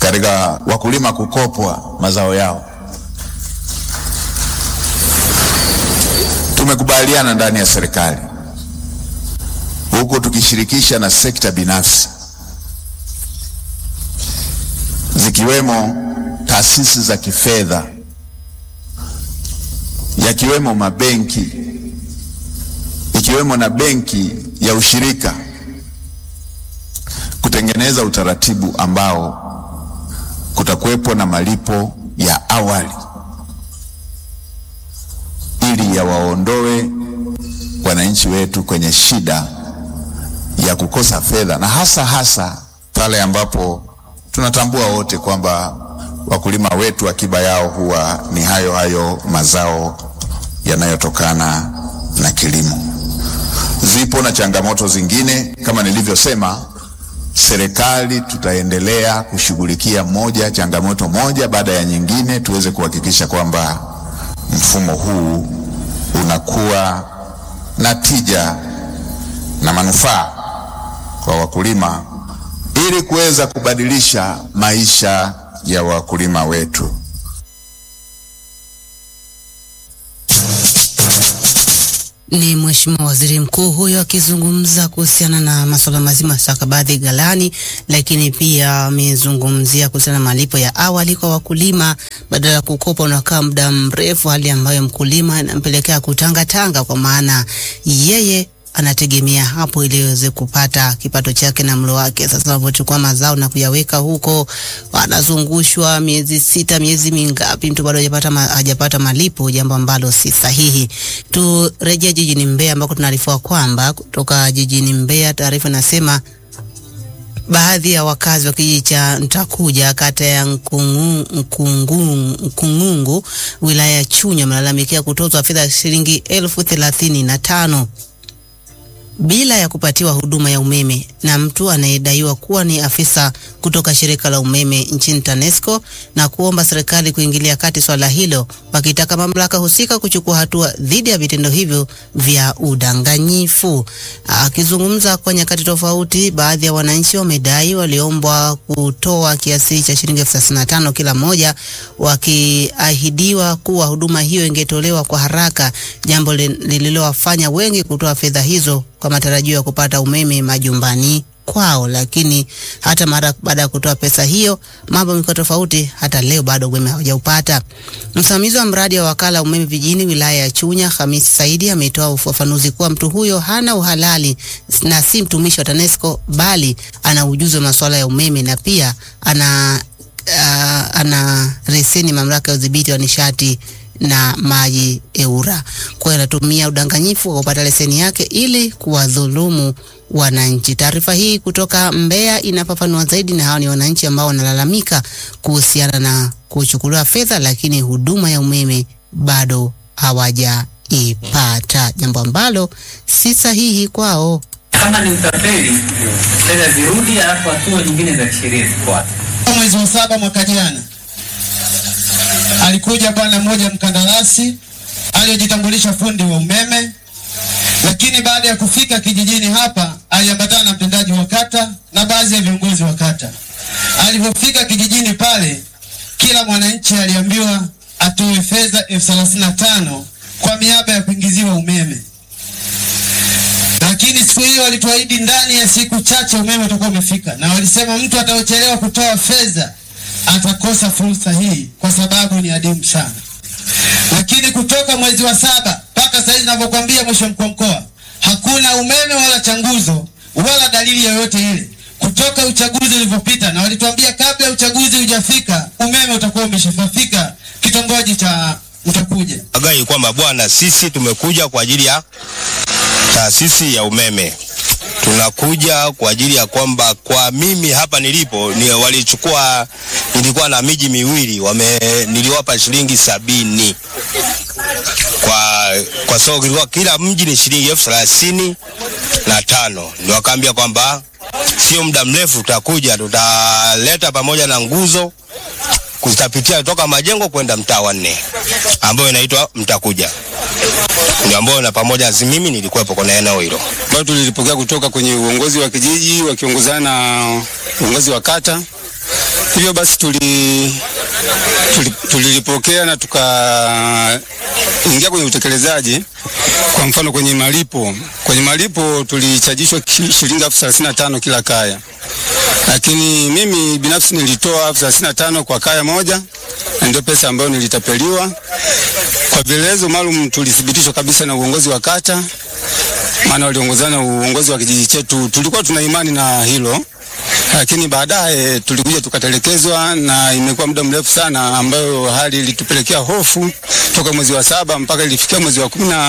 katika wakulima kukopwa mazao yao. Tumekubaliana ndani ya serikali huku tukishirikisha na sekta binafsi zikiwemo taasisi za kifedha yakiwemo mabenki ikiwemo na benki ya ushirika kutengeneza utaratibu ambao kutakuwepo na malipo ya awali ili yawaondoe wananchi wetu kwenye shida ya kukosa fedha, na hasa hasa pale ambapo tunatambua wote kwamba wakulima wetu akiba yao huwa ni hayo hayo mazao yanayotokana na kilimo. Zipo na changamoto zingine kama nilivyosema, serikali tutaendelea kushughulikia moja changamoto moja baada ya nyingine, tuweze kuhakikisha kwamba mfumo huu unakuwa na tija na manufaa kwa wakulima ili kuweza kubadilisha maisha ya wakulima wetu. Ni Mheshimiwa Waziri Mkuu huyo akizungumza kuhusiana na masuala mazima stakabadhi ghalani, lakini pia amezungumzia kuhusiana na malipo ya awali kwa wakulima, badala ya kukopa unakaa muda mrefu, hali ambayo mkulima inampelekea kutangatanga, kwa maana yeye anategemea hapo ili aweze kupata kipato chake na mlo wake. Sasa anapochukua mazao na kuyaweka huko, anazungushwa miezi sita, miezi mingapi, mtu bado hajapata ma, hajapata malipo, jambo ambalo si sahihi. Turejea jijini Mbeya ambako tunaarifiwa kwamba kutoka jijini Mbeya, taarifa inasema baadhi ya wakazi wa kijiji cha Ntakuja kata ya Nkungu, Nkungu, Nkungungu wilaya ya Chunya wamelalamikia kutozwa fedha ya shilingi elfu thelathini na tano bila ya kupatiwa huduma ya umeme na mtu anayedaiwa kuwa ni afisa kutoka shirika la umeme nchini TANESCO na kuomba serikali kuingilia kati swala hilo, wakitaka mamlaka husika kuchukua hatua dhidi ya vitendo hivyo vya udanganyifu. Akizungumza kwa nyakati tofauti, baadhi ya wananchi wamedai waliombwa kutoa kiasi cha shilingi elfu thelathini na tano kila mmoja, wakiahidiwa kuwa huduma hiyo ingetolewa kwa haraka, jambo lililowafanya wengi kutoa fedha hizo kwa matarajio ya kupata umeme majumbani kwao, lakini hata mara baada ya kutoa pesa hiyo mambo yamekuwa tofauti. Hata leo bado umeme hawajaupata. Msimamizi wa mradi wa wakala umeme vijijini wilaya ya Chunya, Hamisi Saidi, ametoa ufafanuzi kuwa mtu huyo hana uhalali na si mtumishi wa TANESCO bali ana ujuzi wa masuala ya umeme na pia ana uh, ana leseni mamlaka ya udhibiti wa nishati na maji EWURA. Kwa hiyo anatumia udanganyifu wa kupata leseni yake ili kuwadhulumu wananchi. Taarifa hii kutoka Mbeya inafafanua zaidi, na hao ni wananchi ambao wanalalamika kuhusiana na kuchukuliwa fedha, lakini huduma ya umeme bado hawajaipata, jambo ambalo si sahihi kwao. Kama ni utapeli, fedha zirudi, alafu hatua nyingine za kisheria zifuate. Mwezi wa saba mwaka jana alikuja bwana mmoja mkandarasi aliyejitambulisha fundi wa umeme, lakini baada ya kufika kijijini hapa aliambatana na mtendaji wa kata na baadhi ya viongozi wa kata. Alipofika kijijini pale, kila mwananchi aliambiwa atoe fedha elfu thelathini na tano kwa miaba ya kuingiziwa umeme, lakini siku hiyo walituahidi ndani ya siku chache umeme utakuwa umefika, na walisema mtu ataochelewa kutoa fedha atakosa fursa hii kwa sababu ni adimu sana. Lakini kutoka mwezi wa saba mpaka sasa hivi ninavyokuambia, mwisho mkuu wa mkoa, hakuna umeme wala changuzo wala dalili yoyote ile kutoka uchaguzi ulivyopita, na walituambia kabla uchaguzi hujafika umeme utakuwa umeshafika kitongoji cha Mtakuja. Agai kwamba bwana, sisi tumekuja kwa ajili ya taasisi ya umeme tunakuja kwa ajili ya kwamba kwa mimi hapa nilipo ni walichukua, nilikuwa na miji miwili wame, niliwapa shilingi sabini kwa kwa sababu kilikuwa kila mji ni shilingi elfu thelathini na tano ndio wakaambia kwamba sio muda mrefu tutakuja, tutaleta pamoja na nguzo kutapitia kutoka majengo kwenda mtaa wa nne ambayo inaitwa Mtakuja ndio ambayo na pamoja na mimi nilikuwepo kwenye eneo hilo. Kwa tulilipokea kutoka kwenye uongozi wa kijiji wakiongozana na uongozi wa kata Hivyo basi tuli tuli- tulilipokea na tukaingia kwenye utekelezaji. Kwa mfano kwenye malipo, kwenye malipo tulichajishwa ki- shilingi elfu thelathini na tano kila kaya, lakini mimi binafsi nilitoa elfu thelathini na tano kwa kaya moja, na ndio pesa ambayo nilitapeliwa. Kwa vielezo maalum tulithibitishwa kabisa na uongozi wa kata, maana waliongozana na uongozi wa kijiji chetu. Tulikuwa tuna imani na hilo lakini baadaye tulikuja tukatelekezwa, na imekuwa muda mrefu sana, ambayo hali ilitupelekea hofu toka mwezi wa saba mpaka ilifikia mwezi wa kumi na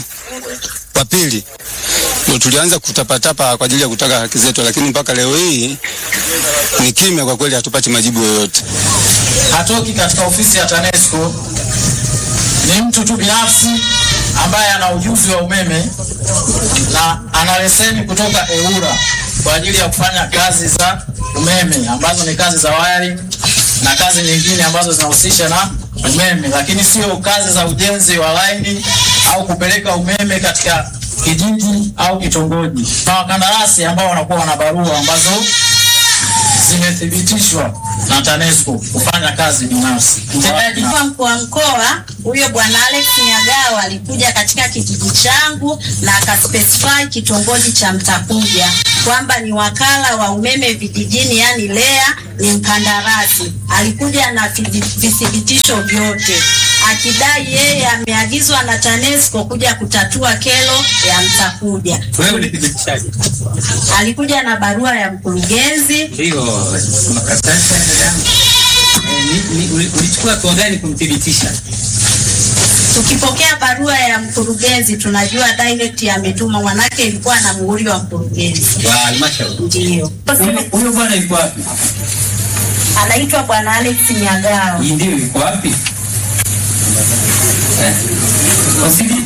wa pili ndio tulianza kutapatapa kwa ajili ya kutaka haki zetu, lakini mpaka leo hii ni kimya kwa kweli, hatupati majibu yoyote. hatoki katika ofisi ya TANESCO, ni mtu tu binafsi ambaye ana ujuzi wa umeme na ana leseni kutoka EWURA kwa ajili ya kufanya kazi za umeme ambazo ni kazi za wiring na kazi nyingine ambazo zinahusisha na umeme, lakini sio kazi za ujenzi wa laini au kupeleka umeme katika kijiji au kitongoji. Na wakandarasi ambao wanakuwa wana barua ambazo zimethibitishwa na TANESCO kufanya kazi binafsi. Mtendaji wa mkuu wa mkoa huyo bwana Alex Nyagawa alikuja katika kijiji changu na akaspecify kitongoji cha Mtakuja kwamba ni wakala wa umeme vijijini, yani LEA ni mkandarasi. Alikuja na vidi- vithibitisho vyote akidai yeye ameagizwa na TANESCO kuja kutatua kero ya Mtakuja. Wewe ulithibitishaje? Alikuja na barua ya mkurugenzi Hiyo makaratasi ya dadangu. Eh, ni- ni- uli- ulichukua hatua gani kumthibitisha? Tukipokea barua ya mkurugenzi tunajua direct ametuma, manake ilikuwa na muhuri wa mkurugenzi. Wa halmashauri. Ndio Huyo- Huyo bwana yuko wapi? anaitwa bwana Alex Nyagao. Hii ndio yuko wapi? Eh, Wasili.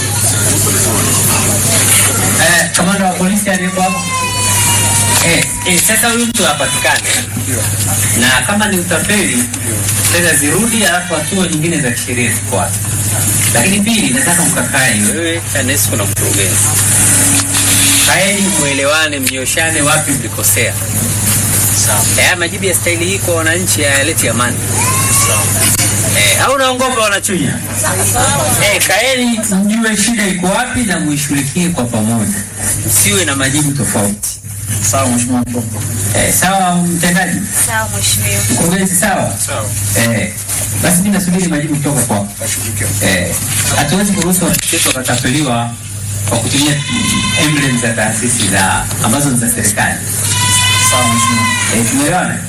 Eh, kamanda wa polisi aliyeko hapo. Eh, eh, sasa huyu mtu apatikane na kama ni utapeli fedha zirudi, alafu hatua nyingine za kisheria zifuate. Lakini pili, nataka mkakae wewe, TANESCO na mkurugenzi, kaeni mwelewane, mnyoshane wapi mlikosea. Haya majibu ya staili hii kwa wananchi hayaleti amani. Eh, au naongopa wanachunya? Eh, kaeni mjue shida iko wapi na muishughulikie kwa pamoja, msiwe na majibu tofauti. Sawa mheshimiwa mkuu. Eh, sawa mtendaji, Sawa mheshimiwa. mkurugenzi, sawa eh, basi mimi nasubiri majibu kutoka kwako. Eh, hatuwezi kuruhusu watoto wetu wakatapeliwa kwa kutumia emblem za taasisi za ambazo ni za serikali. Sawa mheshimiwa. Eh, tumeelewana?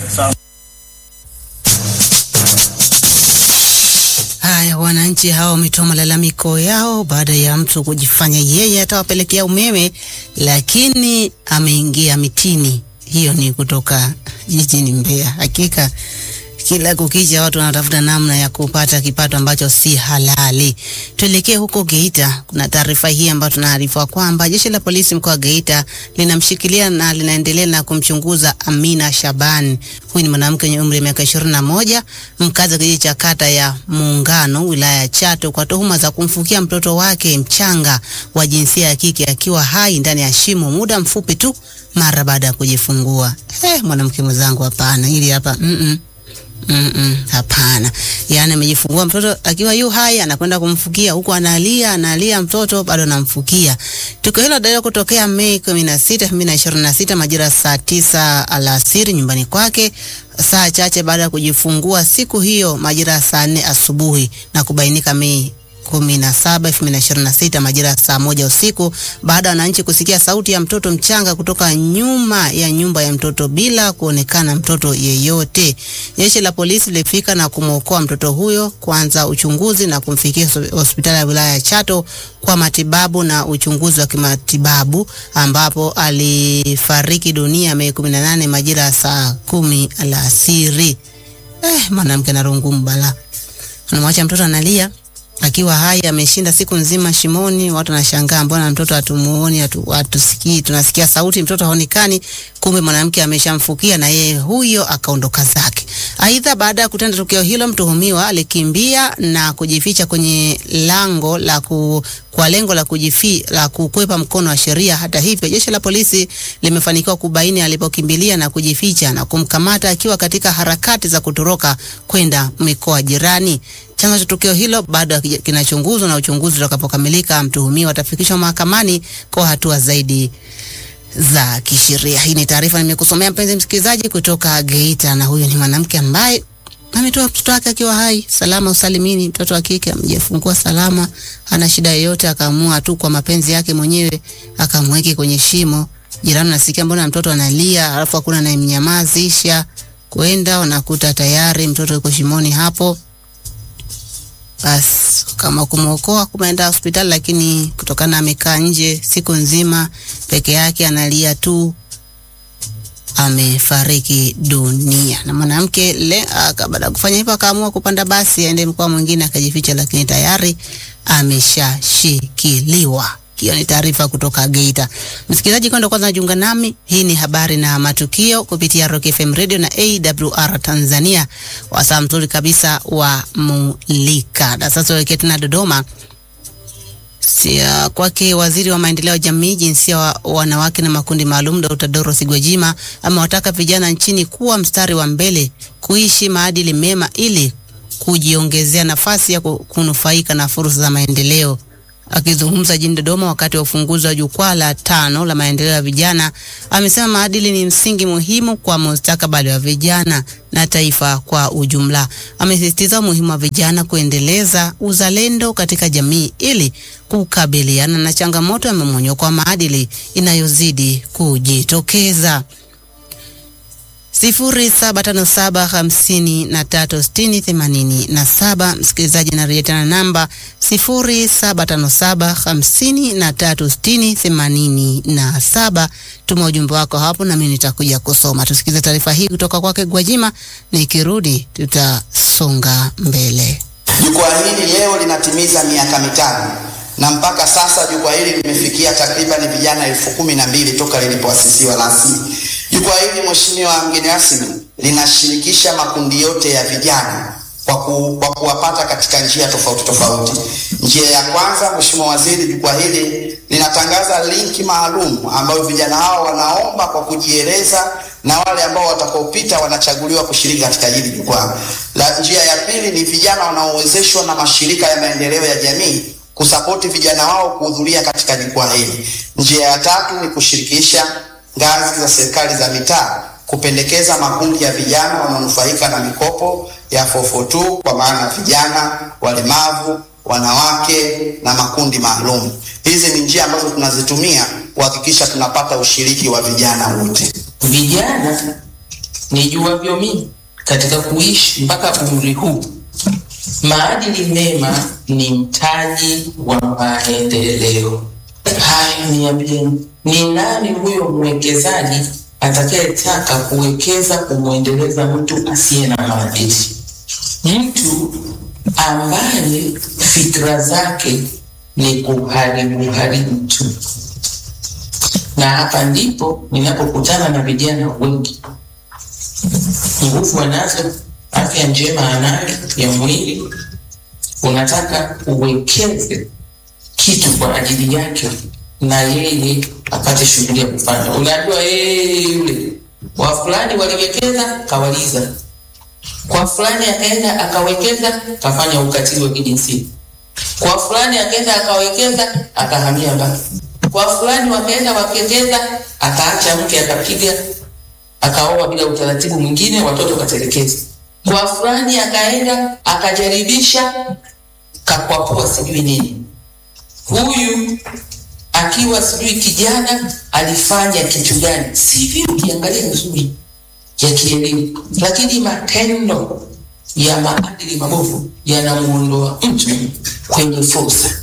Haya, wananchi hao wametoa malalamiko yao baada ya mtu kujifanya yeye atawapelekea umeme, lakini ameingia mitini. Hiyo ni kutoka jijini Mbeya. Hakika kila kukicha watu wanatafuta namna ya kupata kipato ambacho si halali. Tuelekee huko Geita. Kuna taarifa hii ambayo tunaarifiwa kwamba jeshi la polisi mkoa wa Geita linamshikilia na linaendelea na kumchunguza Amina Shaban. Huyu ni mwanamke mwenye umri wa miaka ishirini na moja mkazi wa kijiji cha kata ya Muungano wilaya ya Chato kwa tuhuma za kumfukia mtoto wake mchanga wa jinsia ya kike akiwa hai ndani ya shimo muda mfupi tu mara baada ya kujifungua. Eh, mwanamke mwenzangu, hapana, hili hapa mm -mm. Mm -mm, hapana. Yaani amejifungua mtoto akiwa yu hai anakwenda kumfukia huku analia analia mtoto bado anamfukia. Tukio hilo dada kutokea Mei 16, 2026 majira ya saa tisa alasiri nyumbani kwake saa chache baada ya kujifungua siku hiyo majira ya saa nne asubuhi na kubainika Mei kumi na saba elfu mbili na ishirini na sita majira ya saa moja usiku baada ya wananchi kusikia sauti ya mtoto mchanga kutoka nyuma ya nyumba ya mtoto bila kuonekana mtoto yeyote. Jeshi la polisi lilifika na kumwokoa mtoto huyo, kuanza uchunguzi na kumfikia hos- hospitali ya wilaya ya Chato kwa matibabu na uchunguzi wa kimatibabu ambapo alifariki dunia Mei 18 majira ya saa kumi alasiri. Eh, mwanamke na rungu mbala anamwacha mtoto analia akiwa hai ameshinda siku nzima shimoni. Watu wanashangaa mbona mtoto hatumuoni, hatu, hatusikii, tunasikia sauti, mtoto haonekani. Kumbe mwanamke ameshamfukia na yeye huyo akaondoka zake. Aidha, baada ya kutenda tukio hilo, mtuhumiwa alikimbia na kujificha kwenye lango la ku, kwa lengo la kujifi, la kukwepa mkono wa sheria. Hata hivyo, jeshi la polisi limefanikiwa kubaini alipokimbilia na kujificha na kumkamata akiwa katika harakati za kutoroka kwenda mikoa jirani. Chanzo cha tukio hilo bado kinachunguzwa na uchunguzi utakapokamilika, mtuhumiwa atafikishwa mahakamani kwa hatua zaidi za kisheria. Hii ni taarifa nimekusomea mpenzi msikilizaji kutoka Geita, na huyu ni mwanamke ambaye ametoa mtoto wake akiwa hai salama usalimini. Mtoto wa kike amejifungua salama, hana shida yoyote, akaamua tu kwa mapenzi yake mwenyewe akamweke kwenye shimo. Jirani nasikia mbona mtoto analia, alafu hakuna anayemnyamazisha. Kwenda wanakuta tayari mtoto yuko shimoni hapo. Basi kama kumwokoa kumeenda hospitali, lakini kutokana amekaa nje siku nzima peke yake analia tu, amefariki dunia. Na mwanamke le baada ya kufanya hivyo akaamua kupanda basi aende mkoa mwingine akajificha, lakini tayari ameshashikiliwa. Hiyo ni taarifa kutoka Geita. Msikilizaji, kwenda kwanza najiunga nami, hii ni habari na matukio kupitia Rock FM Radio na AWR Tanzania, wasaa mzuri kabisa wa Mulika. Na sasa tuelekee tena Dodoma sia kwake waziri wa maendeleo ya jamii, jinsia wa wanawake na makundi maalum, Dr. Dorothy Gwajima amewataka vijana nchini kuwa mstari wa mbele kuishi maadili mema ili kujiongezea nafasi ya kunufaika na fursa za maendeleo. Akizungumza jijini Dodoma wakati wa ufunguzi wa jukwaa la tano la maendeleo ya vijana, amesema maadili ni msingi muhimu kwa mustakabali wa vijana na taifa kwa ujumla. Amesisitiza umuhimu wa vijana kuendeleza uzalendo katika jamii ili kukabiliana na changamoto ya mmomonyoko wa maadili inayozidi kujitokeza. sifuri saba tano saba hamsini na tatu sitini themanini na saba. Msikilizaji, narejea tena namba sifuri saba tano saba hamsini na tatu sitini themanini na saba. Tuma ujumbe wako hapo nami nitakuja kusoma. Tusikize taarifa hii kutoka kwake Gwajima, nikirudi tutasonga mbele. Jukwaa hili leo linatimiza miaka mitano na mpaka sasa jukwaa hili limefikia takriban vijana elfu kumi na mbili toka lilipoasisiwa rasmi. Jukwaa hili Mheshimiwa mgeni rasmi, linashirikisha makundi yote ya vijana kwa, ku, kwa kuwapata katika njia tofauti tofauti. Njia ya kwanza, Mheshimiwa Waziri, jukwaa hili linatangaza linki maalum ambayo vijana hao wanaomba kwa kujieleza na wale ambao watakaopita wanachaguliwa kushiriki katika hili jukwaa. La njia ya pili ni vijana wanaowezeshwa na mashirika ya maendeleo ya jamii kusapoti vijana wao kuhudhuria katika jukwaa hili. Njia ya tatu ni kushirikisha ngazi za serikali za mitaa kupendekeza makundi ya vijana wanaonufaika na mikopo ya 442 kwa maana vijana, walemavu, wanawake na makundi maalum. Hizi ni njia ambazo tunazitumia kuhakikisha tunapata ushiriki wa vijana wote. Vijana nijuavyo mimi katika kuishi mpaka umri huu, maadili mema ni mtaji wa maendeleo. Haya, niambieni, ni nani huyo mwekezaji atakayetaka kuwekeza kumwendeleza mtu asiye na maadili? Mtu ambaye fikra zake ni kuharibu haribu tu. Na hapa ndipo ninapokutana na vijana wengi, nguvu anazo, afya njema anayo ya mwili, unataka uwekeze kitu kwa ajili yake na yeye apate shughuli ya kufanya. Unajua yeye yule wa fulani waliwekeza kawaliza, kwa fulani akaenda akawekeza kafanya ukatili wa kijinsia, kwa fulani akaenda akawekeza akahamia mbali, kwa fulani wakaenda wakekeza akaacha mke akapiga akaoa bila utaratibu mwingine, watoto katelekeza, kwa fulani akaenda akajaribisha kakwapua sijui nini huyu akiwa sijui kijana alifanya kitu gani, sivyo? Ukiangalia vizuri ya kielimu, lakini matendo ya maadili mabovu yanamuondoa mtu kwenye fursa.